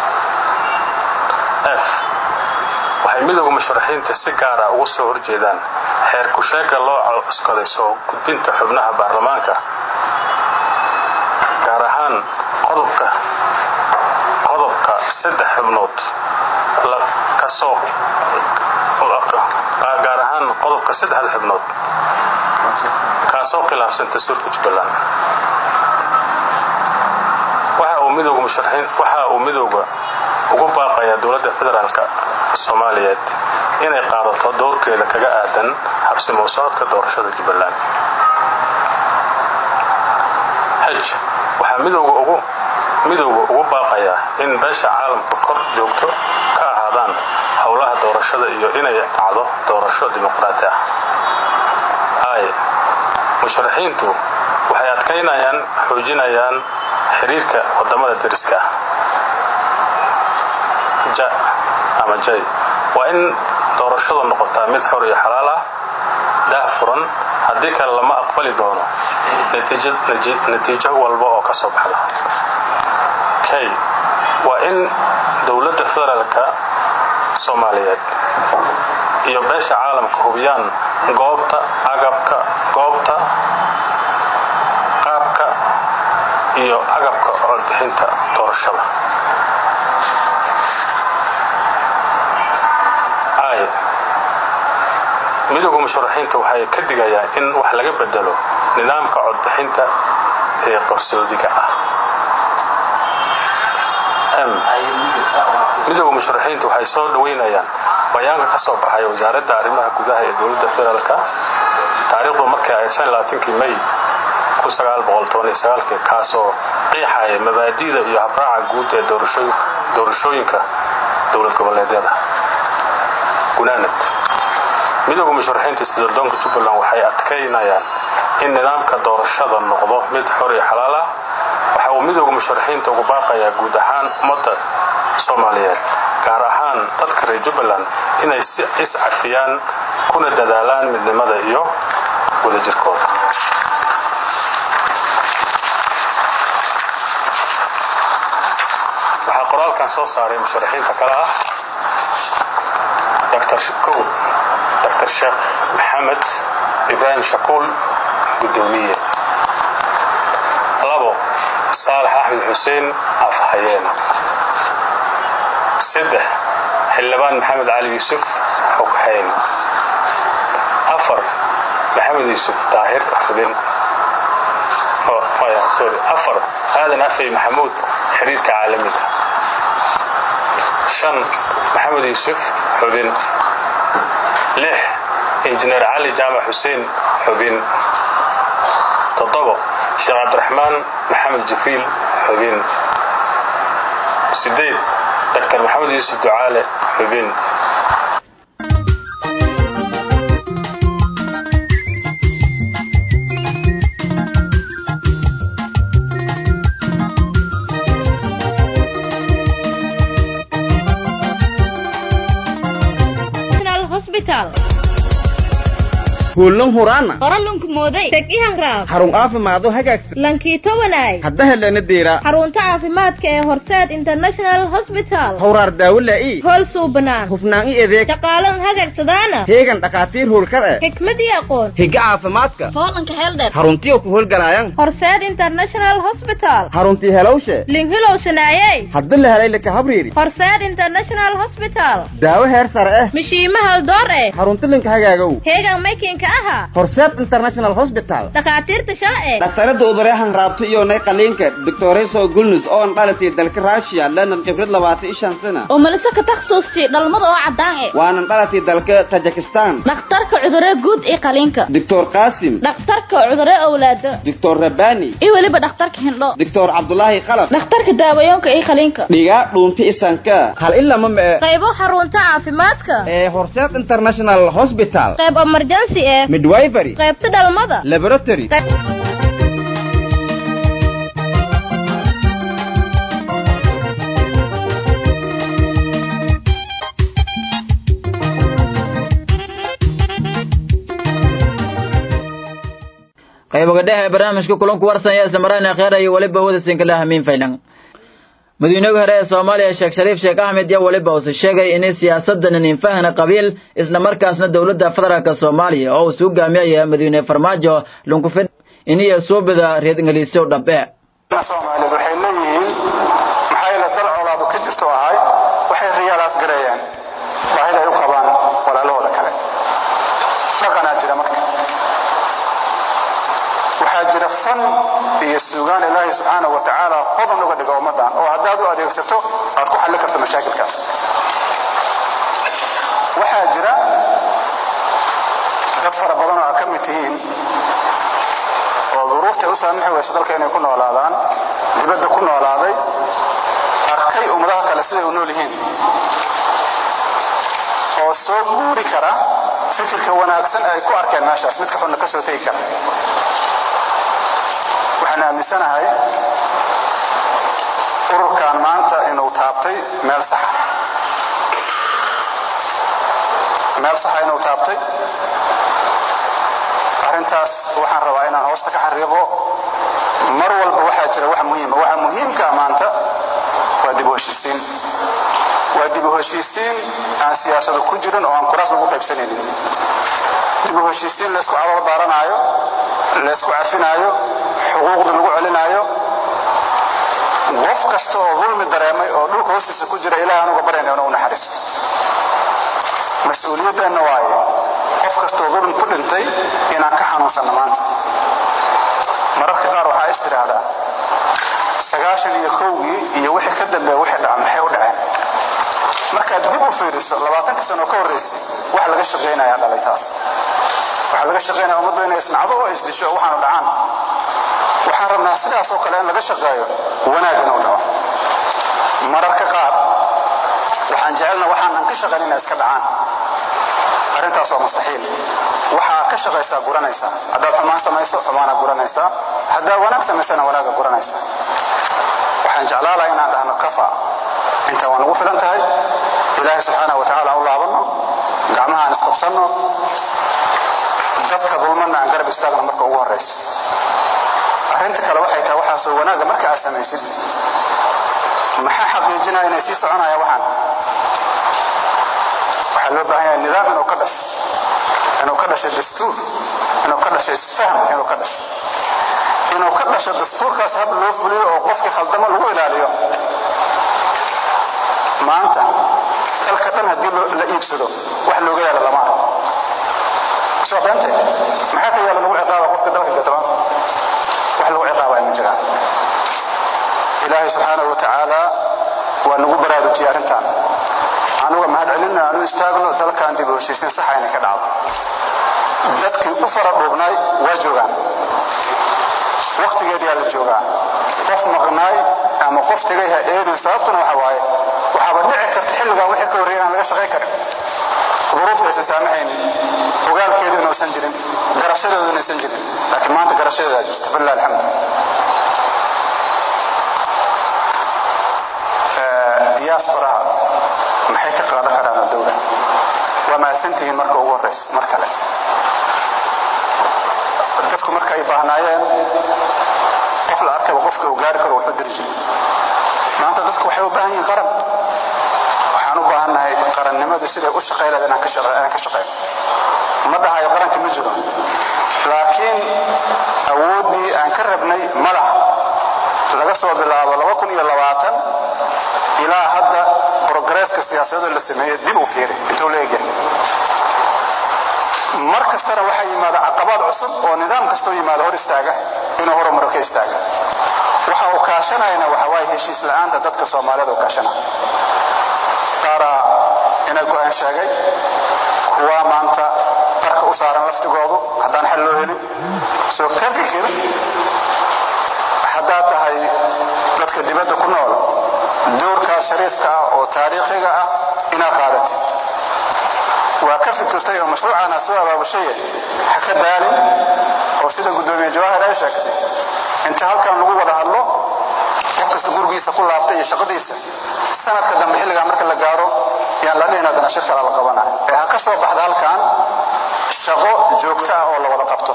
ah f waxay midooda musharaxiinta si gaara ugu soo horjeedaan xeer ku-sheega loo cuskaday soo gudbinta xubnaha baarlamaanka gaar ahaan qodobka qodobka saddex xubnood kasoo gaar ahaan qodobka saddexda xubnood kaasoo khilaafsan dastuurka jubbaland waxa uu midooga ugu baaqayaa dowladda federaalk soomaaliyeed inay qaadato dowrkeeda kaga aadan habsimo socodka doorashada jubbaland h waxaa midowga ugu baaqayaa in beesha caalamka kor joogto ka ahaadaan howlaha doorashada iyo inay dhacdo doorasho dimuqraati ah i musharaxiintu waxay adkaynayaan xoojinayaan xiriirka wadamada deriska ah ja ama jay waa in doorashadu noqotaa mid xor iyo xalaal ah daah furan haddii kale lama aqbali doono natiijo walba oo ka soo baxda k waa in dowladda federaalka soomaaliyeed iyo beesha caalamka hubiyaan goobta agabka goobta qaabka iyo agabka codbixinta doorashada i midowga musharaxiinta waxay ka digayaan in wax laga bedelo nidaamka codbixinta ee qarsoodiga ah m midowga musharaxiinta waxay soo dhaweynayaan bayaanka ka soo baxay wasaaradda arrimaha gudaha ee dowladda federaalk taariikhdu markii ay kii may kaasoo qiixaya mabaadi'da iyo habraaca guud ee doorashooyinka dowlad goboleedyada gunaanad midowga musharaxiinta isbeddeldoonka jubbaland waxay adkaynayaan in nidaamka doorashada noqdo mid xor iyo xalaal ah waxa uu midowga musharaxiinta ugu baaqayaa guud ahaan ummadda soomaaliyeed gaar ahaan dadka reer jubbaland inay iscafiyaan kuna dadaalaan midnimada iyo wadajirkooda waxaa qoraalkan soo saaray musharaxiinta kale ah dr kow dr sheekh maxamed ibraahim shakuul gudoomiye labo saalax axmed xuseen afhayeen saddex xildhibaan maxamed cali yuusuf xoghayn afar maxamed yuusuf daahir xubin afar aadan afey maxamuud xiriirka caalamiga shan maxamed yuusuf xubin lix injineer cali jaamac xuseen xubin toddobo sheekh cabdiraxmaan maxamed jibriil xubin sideed dr maxamed yuusuf ducaale xubin kuulan huraana qoralunku mooday tegihan raab xarun caafimaado hagaagsan lankiito wanaay hadda helana deera xarunta caafimaadka ee horseed international hospital hawraar daawo laa'i hool suubanaan hufnaan i adeeg shaqaalan hagagsadaana heegan dhakhaatiir howlkar eh xikmad iyo aqoon higa caafimaadka hoolanka heeldheer xaruntiyo ku howlgalaayan horseed international hospital xaruntii helowshe linhilow shanaayey hadda la helay laka habriiri horseed international hospital daawo heer sare eh mishiima haldoor eh xarunti linka hagaagow heegan maykinka aha horseed international hospital dhakhaatiirta shalce dhaktarada uduryahan raabta iyo nay qaliinka doctoreso gulnus oo an dhalatay dalka russia lenan khibrad labaatan iyo shan sana oo malise ka takhasuustay dhalmada oo caddaan eh waanan dhalatay dalka tajikistan dhakhtarka cudurre guud iyo qaliinka doctor qaasim dhakhtarka cudurre owlaado doctor rabani iyo weliba dhakhtarka hindho doctor cabdulaahi qalab dhakhtarka daawayoonka iyo qaliinka dhigaa dhuunta isanka hal ilama ma e qaybo xarunta caafimaadka ee horseed international hospital qayb emergency eh midwifery qaybta dhalmada laboratory qayboga dhexe ee barnaamijka kulanku warsan ee samarayna kheer iyo weliba wada sinkala hamiin faylan madaxweynihii hore ee soomaaliya sheekh shariif sheekh axmed iyo weliba uuse sheegay inay siyaasadan ninfahana qabiil isla markaasna dowladda federaalka soomaaliya oo uu suu gaamiyaya madaxweyne farmaajo lunkufid iniyo suubida reer ingiliisyo dhabe soomaaliyeed waxay leeyihiin maxaa yeele dal colaadu ka jirto ahay waxay riyaalaas gareeyaan baahida ay u qabaan walaalahooda kale dhaqanaa jira marka waxaa jira fan iyo suugaan ilaahay subxaanahu wa tacaala hodan uga dhiga ummaddan oo haddaad u adeegsato aad ku xallin karto mashaakilkaas waxaa jira dad fara badan oo aad ka mid tihiin oo duruuftay u saamixi weysa dalka inay ku noolaadaan dibadda ku noolaaday arkay ummadaha kale siday u nool yihiin oo soo guuri kara fikirka wanaagsan ay ku arkeen meeshaas midka xunna ka soo tegi kara waxaan aaminsanahay ururkan maanta inuu taabtay meel saxa meel saxa inuu taabtay arrintaas waxaan rabaa inaan hoosta ka xariiqo mar walba waxaa jira wax muhiima waxa muhiimkaa maanta waa dib u heshiisiin waa dib u heshiisiin aan siyaasadu ku jirin oo aan kuraas lagu qaybsanaynin dib u heshiisiin laysku cadool baaranaayo laysku cafinaayo xuquuqda lagu celinaayo qof kasta oo dulmi dareemay oo dhulka hoostiisa ku jira ilaah anuga baryana inuu naxariisto mas-uuliyadeenna waaye qof kastoo dulmi ku dhintay inaan ka xanuunsanno maanta mararka qaar waxaa is tidhaahdaa sagaashan iyo kowgii iyo wixii ka dambeeya wixii dhaca maxay u dhaceen markaad dib u fiiriso labaatanka sano ka horraysay wax laga shaqaynayaa dhalay taas waxaa laga shaqaynaya ummaddu inay isnacdo oo isdisho oo waxaanu dhacaan waxaan rabnaa sidaas oo kale in laga shaqeeyo wanaag inuu dhaco mararka qaar waxaan jecelna waxaanan ka shaqayn inay iska dhacaan arrintaas waa mustaxiil waxaa ka shaqaysaa guranaysaa haddaad xumaan samayso xumaana guranaysaa haddaad wanaag samaysana wanaaga guranaysaa waxaan jeclaalaha inaan dhahno kafa intaan waa nagu filan tahay ilaahay subxaana wa tacaala u laabanno gacmaha aan isqabsanno dadka dulmanna aan garab istaagno marka ugu horraysa arrinta kale waxay tahay waxaasoo wanaagga marka aad samaysid maxaa xaqiijinaya inay sii soconaya waxaan waxaa loo baahan yahay nidaam inuu ka dhasho inuu ka dhasho dastuur inuu ka dhasho isfahm inuu ka dhasho inuu ka dhasho dastuurkaas hab loo fuliyo oo qofkii khaldamo lagu ilaaliyo maanta dalka dhan haddii la iibsado wax looga yaalo lama arko soo beente maxaa ka yaala lagu ciqaaba qofka dalka gatama wax lagu ciqaabaya ma jiraan ilaahay subxaanahu watacaala waa nagu baraarujiyey arrintan anuga mahad celinna aanu istaagno dalkan dib u heshiisiin saxa inay ka dhacdo dadkii u fara dhuubnaay waa joogaan waktigeediyaa la joogaa qof maqnaay ama qof tegay ha eedin sababtuna waxa waaye waxaaba dhici karta xilligan wixii ka horreeya aan laga shaqayn karin duruufta aysan saamahaynin ogaalkeedu inuusan jirin garashadeedu inaysan jirin laakiin maanta garashadeedaa jirta falilah alxamdu diaasbaraha maxay ka qaadan karaan dowla waa mahadsantihiin marka ugu horraysa mar kale dadku marka ay baahnaayeen qof la arkaba qofka uu gaari karo wuxuu diri jiray maanta dadku waxay u baahan yihiin qaran waxaan u baahannahay qarannimadu siday u shaqayleed inaan ka shaqayno ma dhahayo qaranka ma jiro laakiin awooddii aan ka rabnay ma laha laga soo bilaabo ilaa hadda brogresska siyaasadoo la sameeye dib u fiiri intuu la egyahay mar kastana waxaa yimaada caqabaad cusub oo nidaam kastoo yimaada hor istaaga inuu horumaro ka istaaga waxa uu kaashanayana waxa waaye heshiis la'aanta dadka soomaaliyed uu kaashanaya qaaraa ina go-aan sheegay kuwa maanta qarka u saaran laftigoodu haddaan xal loo helin soo ka fikir haddaad tahay dadka dibadda ku nool doorkaas shariifka ah oo taariikhiga ah inaad qaadatid waa ka fikirtay oo mashruucaana soo abaabushaye ha ka daalin oo sida guddoomiye jawaahir ay sheegtay inta halkan lagu wada hadlo qof kasta gurigiisa ku laabtay iyo shaqadiisa sanadka dambe xilligaa marka la gaaro yaan la dhihin haddana shir kala la qabana ee ha ka soo baxda halkan shaqo joogto ah oo la wada qabto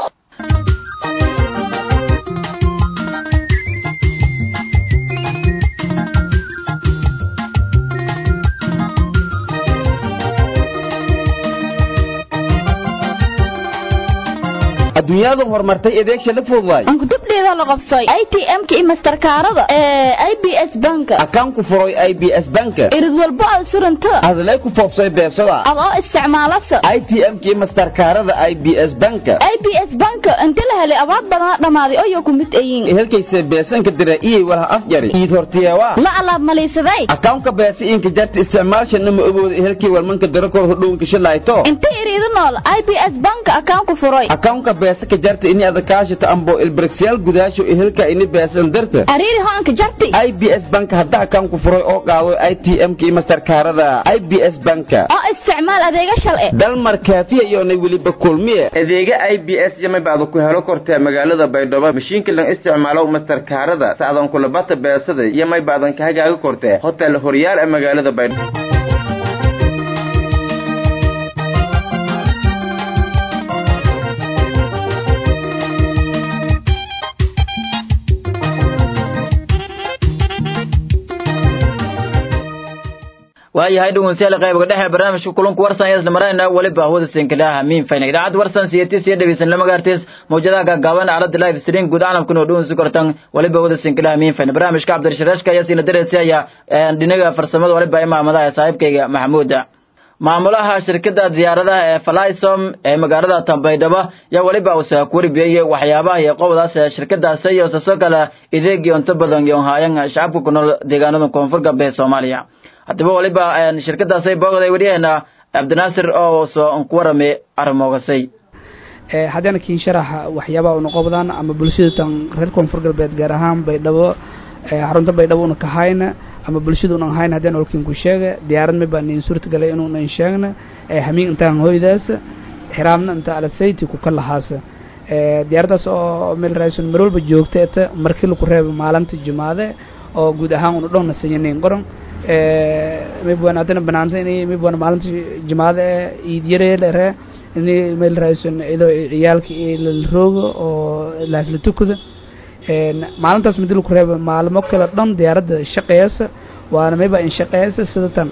adduunyadu horumartay adeegsha la fududaay ankudubdheeda la qabsay i t m-ka iyo masterkaarada ee i b s banka akaan ku furay i b s banka irid walbo aad suranta adlay ku foobsay beebsada adoo isticmaalasa i t m-ka iyo masterkaarada i b s banka i b s banka inta la helay abaad badana dhammaaday oyo ku mid ayiin helkayse beesanka dira iyay walaha afjari iid hortiyeewaa la alaab malaysaday akawnka beesa inka jarta isticmaalshana ma ogooda helkii walmanka darakor hodhownka shilayto inta iriidu nool i b s banka akaan ku furay akawnka beesa ka jarta ini adakaashata ambo ilbirigsyaal gudaasho ehelka ini beesan darta ariiri hoanka jarti i b s banka hadda akaan ku furay oo qaado i t m-ka iyo masterkaarada i b s banka oo isticmaal adeega shalce dalmar kaafiya iyoonay weliba kulmiye adeega i b s yamay baadu ku helo kortee magaalada baydhabo mashiinka lan isticmaalo masterkaarada sacdan kulabata beesada yamay baadan ka hagaaga kortee hotel horyaal ee magaalada baydhabo waayahay dhegeystayaal qaybka dhexe barnaamijka kulanku warsan ayaan marayna waliba hawada sinkalaha miin fayna idaacad warsan siyatis iyo dhegeysan lama gaartis mawjadaha gaagaaban aalada live stream guud caalamkuna oo dhegeysan kortan waliba hawada sinkalaha miin fayna barnaamijka cabdirasharaashka ayaa siina dareysaya dhinaga farsamada waliba imaamadaha saaxiibkayga maxamuuda maamulaha shirkada diyaaradaha ee flysom ee magaalada tambaydhabo yaa weliba uusa ku warbiyey waxyaabaha iyo qobdaas ee shirkadaasi iyo sasoo kale ideegii unta badan iyo haayan shacabka ku nool deegaanada koonfur galbeed soomaaliya haddaba waliba shirkadaasay boogday wariyaheena cabdinaasir oo soo ku waramay arrimoogasay haddana kiin sharaxa waxyaabaha una qobdaan ama bulshada tan reer koonfur galbeed gaar ahaan baydhabo xarunta baydhabo una kahayna ama bulshada unan hayn haddaan olkiin ku sheega diyaarad may baan in suurta galay inuunan sheegna hamiin intaan hoydaas xiraamna inta alasayti ku ka lahaasa diyaaraddaas oo meel raaysun mar walba joogta eta markii laku reeba maalinta jumaade oo guud ahaan una dhowna sanyaneyn qoran mibwan haddana banaanta inay mibwan maalinta jumaade iid yareelere ini meel raaysun idoo ciyaalka la roogo oo laasla tukada maalintaas midi laku reeba maalmo kale dhan diyaaradda shaqeeyasa waana mayba in shaqeeyasa sida tan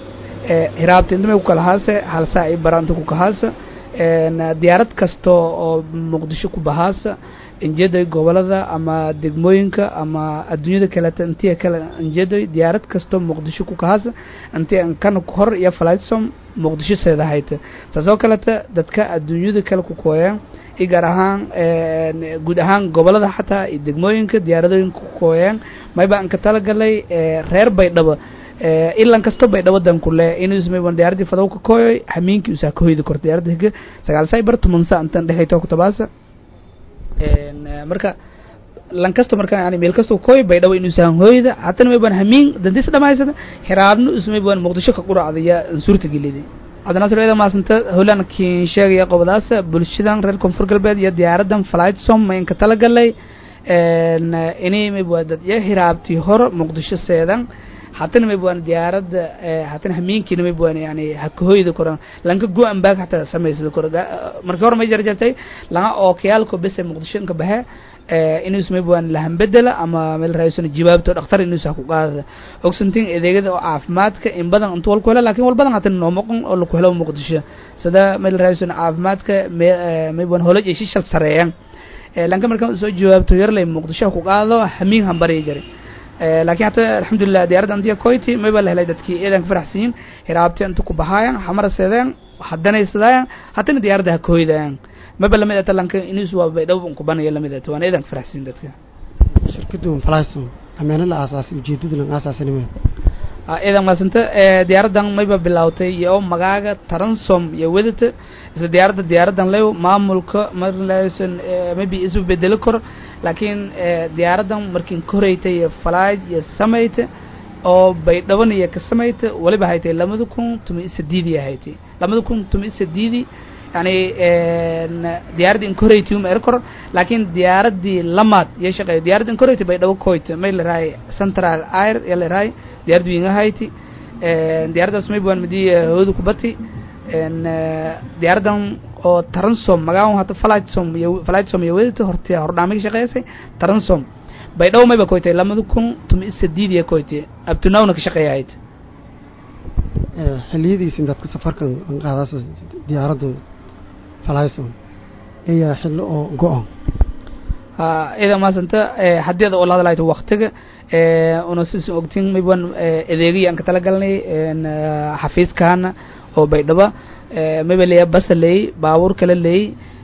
hiraabta intamay ku kala haase hal saa i baranta ku kahaasa diyaarad kasta oo muqdisho ku bahaasa injeeday gobolada ama degmooyinka ama adduunyada kaleta intiya kale injeeday diyaarad kasta muqdisho ku kahaasa intii kana hor iyo flightsom muqdisho seedahayta taasoo kaleta dadka adduunyada kale ku kooyaan i gaar ahaan guud ahaan gobolada xataa iyo degmooyinka diyaaradooyinka ku kooyaan mayba anka talagalay reer baydhaba ilan kasto baydhabo danku le inusmayban diyaaradii fadaw ka kooyoy hamiinkii usaa ka hoydi kor diyaaradda higa sagaal saybar tumansa intan dhexayto ku tabaasa marka lan kasto marka yani meel kasto kooy baydhabo inuusan hoyda hatana mayban hamiin dandis dhamaysada hiraabna usmayban muqdisho ka quracdaya suurta gelida cabdinaasir eeda maasanta holan kiin sheegaya qobadaas bulshadan reer koonfur galbeed iyo diyaaradan flight som maynka talagalay inay mayba dad iyo hiraabtii hor muqdisho seedan hatana mayban diyaaradda hatana hamiinkiina mayban yani hakahoyda koran lanka go-an baag hataa samaysada kor markii hore may jarjartay langa ookiyaalko bese muqdisho inka baxe inuus mayban lahanbedela ama meel raaysan jawaabto dhakhtar inuus ha ku qaadada ogsantiin adeegyada oo caafimaadka in badan inta walku hela lakin wal badan hatana noo moqon oo laku helo muqdisho sida meel raaysan caafimaadka mayban holaj ay shishal sareeyaan lanka markaan soo jawaabto yarlay muqdisho ha ku qaado hamiin hambari jaray laakiin hata alxamdulilah diyaaradda antiya koyti mayba la helay dadkii eedan ka faraxsiyin hiraabti inta ku bahaayan hamara seedeen hadanaysadaayan hatana diyaaradda ha koydaayan mayba lamid ata lanka inis waa baydhabo kubanaya lamid ata waan eedan ka faraxsiyin dadka shirkadu flyson ameena la aasaasay ujeedada lan aasaasanimeed eedan maasanta diyaaraddan mayba bilaawtay iyo magaaga taransom iyo wedata isla diyaaradda diyaaraddan lew maamulka marlayson maybe isu bedeli karo laakiin diyaaraddan markiin ka horeytay iyo falaid iyo samayta oo baydhaban iyo ka samayta waliba haytay lamada kun tumi isadiidi haytay lamada kun tumi isadiidi yani diyaaradda in ka horeytay uma er karo laakiin diyaaraddii lamaad iyo shaqeeyo diyaaradda in ka horeytay baydhabo koyta may la rahay central air iyo la rahay diyaarad winga hayti diyaaraddaas mayban midi hooda kubati diyaaraddan oo taransom magaan hata flightsom iyo flightsom iyo wedata horti hordhaamay ka shaqeysay taransom baydhabo mayba koytay lamada kun tumi isadiid iyo koytay abtunawna ka shaqeeyahayd xiliyadiisin dadka safarkan qaadaas diyaaradda flyson ayaa xillo oo go-on ida maasanta haddii ada oo la hadlayto waktiga una sis ogtin mayban adeegaya aan ka talagalnay xafiiskaana oo baydhaba mayba leeya basa leey baabuur kala leey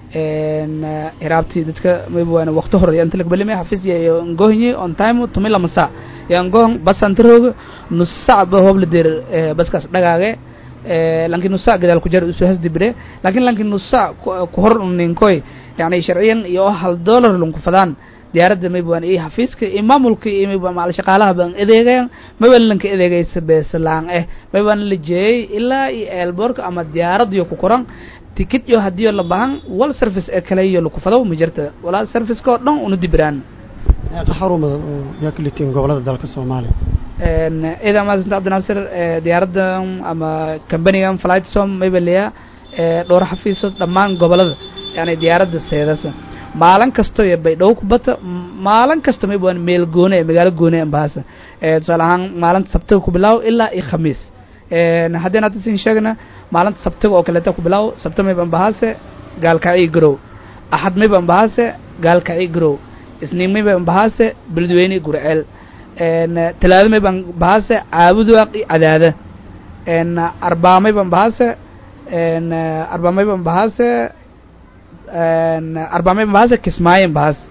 hiraabti dadka mayban wakti hore inta lakabalime xafiis iyo ngohnye on time tumi lama saac iyo ngohon bas antarooga nus sac ba hoob la deer baskaas dhagaage lanki nus sac gadaal ku jar usu hasdibire lakin lanki nus sac ku hor ninkoy yani sharciyan iyo hal dollar lunku fadaan diyaaradda mayban iyo xafiiska iyo maamulka iyo mayban macal shaqaalaha baan adeegayan mayban lanka adeegaysa beeslaan eh mayban la jeeyay ilaa iyo eelboorka ama diyaaradiyo ku koran tikid iyo hadiyo la bahan wal service ee kale iyo laku fado ma jirta walaa serviceka oo dhan una dibiraan xarumada oo yaa ka litiin gobolada dalka soomaaliya ciidan maasanta cabdinaasir diyaaraddan ama companigan flightsom mayba leya dhowr xafiisood dhammaan gobolada yani diyaaradda seedasa maalin kasto iyo baydhabo ku bata maalin kasta mayba meel goone ee magaalo goone ambaasa tusaale ahaan maalinta sabtiga ku bilaaw ilaa iyo khamiis haddii hadda sin sheegna maalinta sabtiga oo kaleeta ku bilaaw sabti mayba ambahaase gaalkacii garow axad mayba ambahaase gaalkacii garow isniin mayba ambahaase beledweyne gurceel talaado mayba ambahaase caabudaaq iyo cadaada arbaa mayba ambahaase arbaa mayba ambahaase arbaa mayba ambahaase kismaayo ambahaase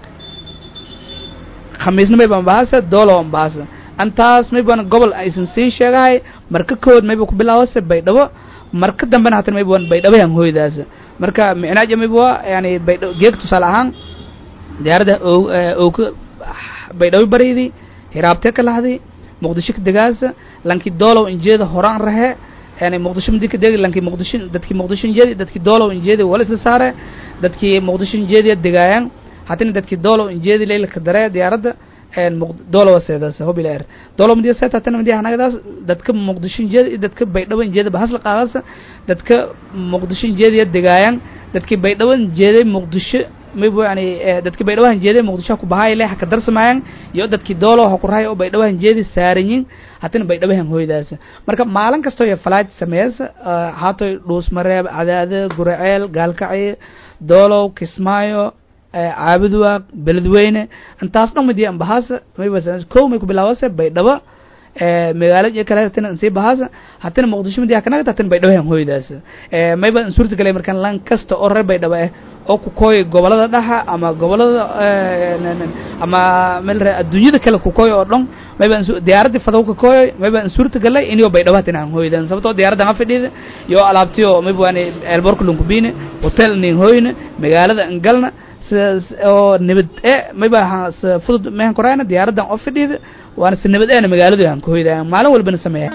khamiisna mayba ambahaase doolo ambahaase antaas mayban gobol aysan sii sheegahay marka kood mayba ku bilaawase baydhabo marka dambena hatan mayban baydhabahan hooydaas marka micnaaja mayba yani baydhabo geeg tusaale ahaan diyaaradda ooka baydhabo baraydi hiraabtee ka lahdi muqdisho ka degaasa lanki doolow injeeda horaan rahe yani muqdisho madi ka degi lanki muqdisho dadki muqdisho injeedi dadki doolow injeedi wala isla saare dadki muqdisho injeediya degaayaan hatina dadki doolow injeedi leylka dare diyaaradda doolowa seedaas hobila er doolow madiya seet hatana madiya hanagadaas dadka muqdisho injeedi iyo dadka baydhabo injeeda bahasla qaadaasa dadka muqdisho injeediya degaayaan dadki baydhabo injeeday muqdisho maybu yani dadki baydhawahan jeeday muqdisho ku bahaay leh haka darsamayaan iyo dadki doolo ha ku rahay oo baydhawahan jeedi saaranyin hatina baydhawahan hooydaas marka maalin kastoo iyo falaaj sameeysa haatoy dhuusmareeb cadaade guraceel gaalkacyo doolow kismaayo caabudwaaq beledweyne intaas dhan midi ambahaasa mayba kow may ku bilaawase baydhabo magaalo iyo kale hatina insii bahaasa hatina muqdisho midi hakanagata hatina baydhabo hooydaas mayba in suurta galay markaan lan kasta oo reer baydhabo ah oo ku kooy gobolada dhaxa ama gobolada ama meel adduunyada kale ku kooy oo dhan mayba diyaaradii fadaw ka kooy mayba in suurta galay inio baydhabo hatina aan hooydan sababtoo diyaaradda aan fadhida iyo alaabtiyo mayba waani eelboorka lunkubine hotel nin hooyne magaalada ingalna sidaas oo nabad e mayba fudud mehan korayna diyaaradan oo fadhida waana si nabad eena magaaladu aan ku hoydaa maalin walbana sameeya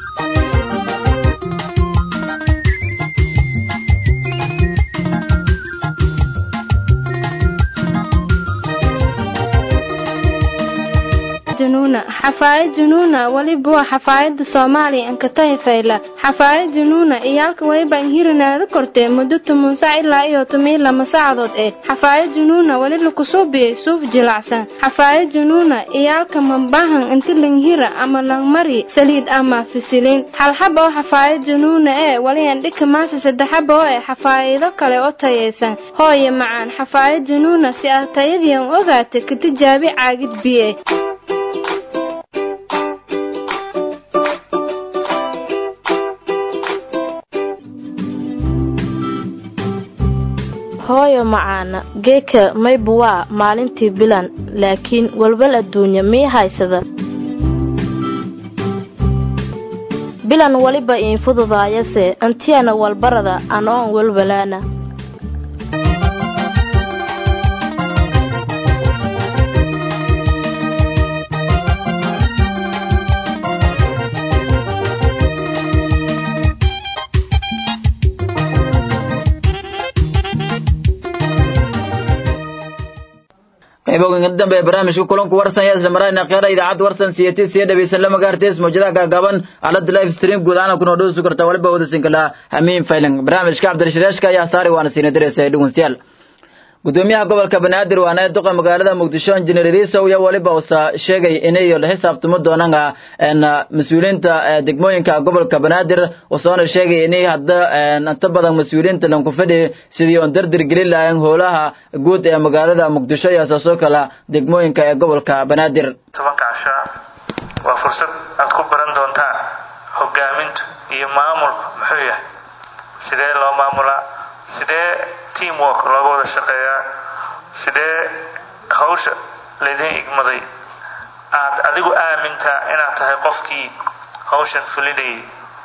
junuuna xafaayad junuuna weliba waa xafaayada soomaaliya ankatahi fayla xafaayad junuuna iyaalka weliba inhirinaada kortee muddo toban sac ilaa iyo toban lama saacadood ee xafaayad junuuna weli lakusuubiyey suuf jilacsan xafaayad junuuna iyaalka mambahan inti langhira ama langmari saliid ama fisiliin halxaba oo xafaayad junuuna ee weli andhika maasa saddexaba oo ee xafaayido kale oo tayaysan hooye macaan xafaayad junuuna si aad tayadiian ogaata ka tijaabi caagid biye hooyo macaana geeka maybu waa maalintii bilan laakiin walwal adduunya mii haysada bilan weliba iin fududaayase antiyana walbarada anoon walwalaana qayboga dambe barnaamijka kulanku warsan yaa isla marayna qeera idaacadda warsan siyati siya dhegeysan lama gaartees mawjadaha gaagaaban aalada live stream guud ahaan kuna dhoosi karta waliba wadasin kala hamiin faylan barnaamijka cabdirashireeshka ayaa saari waana siina direysa dhugunsiyaal gudoomiyaha gobolka banaadir waana ee duqa magaalada muqdisho injineer riisow iyo waliba usa sheegay inay la xisaabtamo doonaan mas-uuliyiinta degmooyinka gobolka banaadir usoona sheegay inay hadda inta badan mas-uuliyiinta lanku fadhi sidii oon dardir gelin lahayn howlaha guud ee magaalada muqdisho iyo asaasoo kala degmooyinka ee gobolka banaadir tobanka casha waa fursad aad ku baran doontaan hogaamintu iyo maamulku muxuu yahay sidee loo maamulaa sidee teamwork looga wada shaqeeyaa sidee hawsha laydin igmaday aad adigu aamintaa inaad tahay qofkii hawshan fulinayay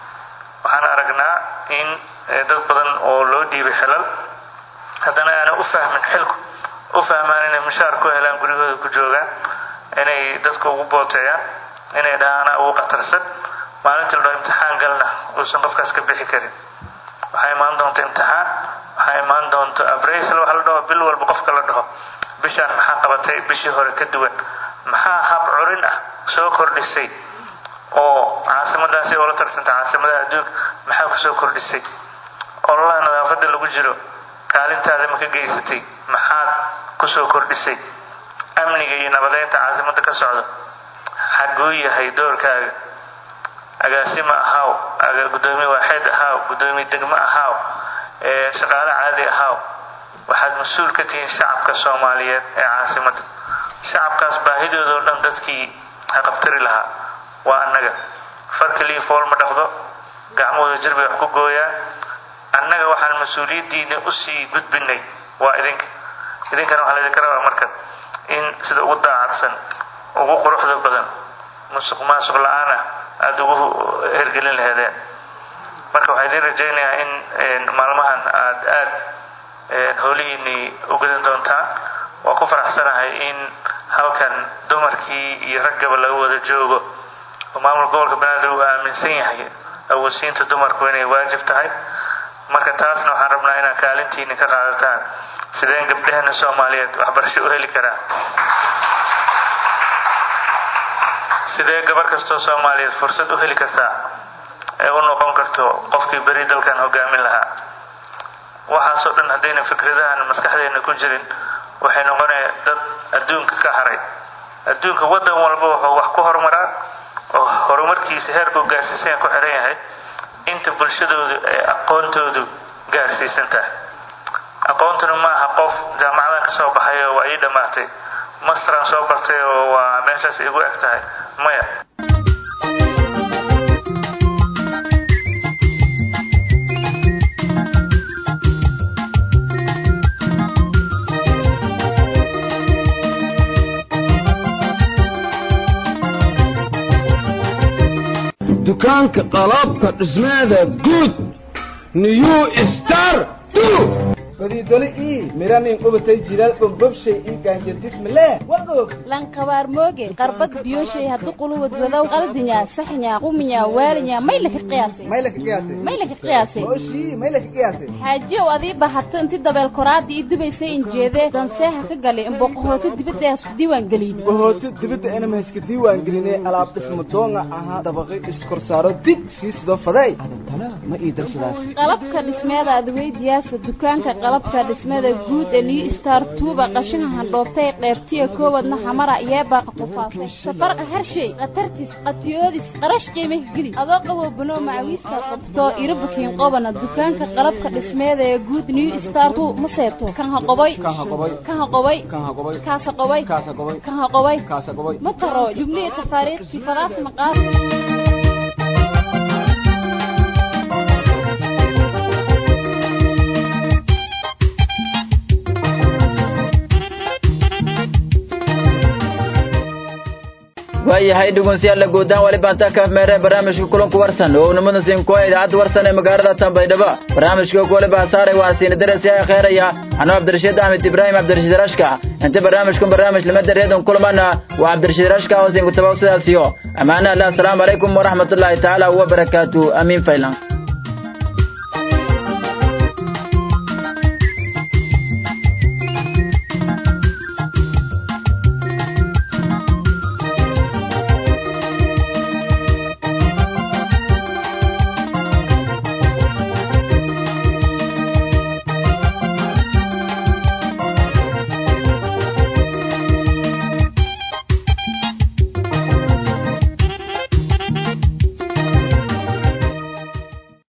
waxaan aragnaa in dad badan oo loo dhiibay xilal haddana aanay u fahmin xilku u fahmaan inay mushaar ku helaan guryahooda ku joogaan inay dadka ugu booteeyaan inay dhahaan anaa ugu qatarsan maalintii la dhaho imtixaan galna uusan qofkaas ka bixi karin waxaa imaan doonta imtixaan waxaa imaan doonta abrasl waxa la dhaho bil walba qofka la dhaho bishaan maxaa qabatay bishii hore ka duwan maxaa hab curin ah soo kordhisay oo caasimadaasi oo la tarsanta caasimadaha adduunka maxaa kusoo kordhisay ololaha nadaafadda lagu jiro kaalintaada ma ka geysatay maxaad kusoo kordhisay amniga iyo nabadeynta caasimadda ka socda xaguu yahay doorkaaga agaasima ahaaw gudoomiye waaxeed ahaaw gudoomiye degmo ahaaw shaqaale caadi ahaaw waxaad mas-uul ka tihiin shacabka soomaaliyeed ee caasimadda shacabkaas baahidooda oo dhan dadkii haqabtari lahaa waa annaga far keliya fool ma dhaqdo gacmahooda jir bay wax ku gooyaan annaga waxaan mas-uuliyaddiina usii gudbinay waa idinka idinkana waxaa laydinka rabaa marka in sida ugu daacadsan ugu quruxda badan musuq maasuq la-aan ah aada ugu hergelin laheedeen marka waxaa idiin rajaynayaa in maalmahan aad aad howlihiinii ugadan doontaan waa ku faraxsanahay in halkan dumarkii iyo raggaba laga wada joogo oo maamulka gobolka banaadir uu aaminsan yahay awoodsiinta dumarku inay waajib tahay marka taasna waxaan rabnaa inaad kaalintiini ka qaadataan sideen gabdhaheena soomaaliyeed waxbarasho u heli karaa sidee gabar kastoo soomaaliyeed fursad u heli kartaa ee u noqon karto qofkii beri dalkan hogaamin lahaa waxaasoo dhan haddayna fikradahan maskaxdeena ku jirin waxay noqonaya dad adduunka ka haray adduunka waddan walba wuxuu wax ku horumaraa oo horumarkiisa heerkuu gaarsiisan ku xiran yahay inta bulshadoodu ay aqoontoodu gaarsiisan tahay aqoontuna ma aha qof jaamacadan ka soo baxay oo waa ii dhammaatay masteraan soo bartay oo waa meeshaas igu eg tahay maya dukaanka qalabka dhismeeda guud new star badiidole ii miranin qubatay jilaal bombobshay ii gaanjardismale wagoog lanqabaar mooge qarbad biyoshay haddu quluwad wadow qaldinya saxnya quminya waalinya maylaka qiyaasay maylaka qiyaasay maylaka qiyaasay oshii maylaka qiyaasay xaajiyow adii bahato inti dabeel koraadii ii dubaysay injeedee danseeha ka galay imboqohooto dibadda ee isku diiwaan gelin bohooto dibadda enama iska diiwaan gelinay alaab dhismo doonga ahaa dabaqi iskorsaaro dig sii sidoo faday adantana ma ii darsadaas qalabka dhismeeda adweydiyaasa dukaanka qalabka dhismada guud ee new star tuuba qashinka handhoobtay qeybtiya koowadna xamara yeebaaqa qufaasay safarqa harshay khatartis qatiyoodis qarash qiimah geli adoo qabo banoo macawiista qabto irabukiin qobana dukaanka qalabka dhismeeda ee guud new star tu ma seeto kan ha qoboy kan ha qoboy kaasa qoboy kan ha qoboy ma taro jubnihi tafaariiqsi fadaas maqaas waayahay dhegeystayaal guudaan wali baanta ka meere barnaamijka kulanku warsan oo unimada siinkoa idaacadda warsan ee magaalada Tanbaydhabo barnaamijka ku wali baasaaray waa siin darasi ay kheeraya anoo Cabdirashiid Ahmed Ibrahim Cabdirashiid Rashka inta barnaamijku barnaamij lama dareedan kulamana waa Cabdirashiid Rashka oo siin ku tabaw sidaasiyo amaana Allah assalamu alaykum wa rahmatullahi ta'ala wa barakatuh amin faylan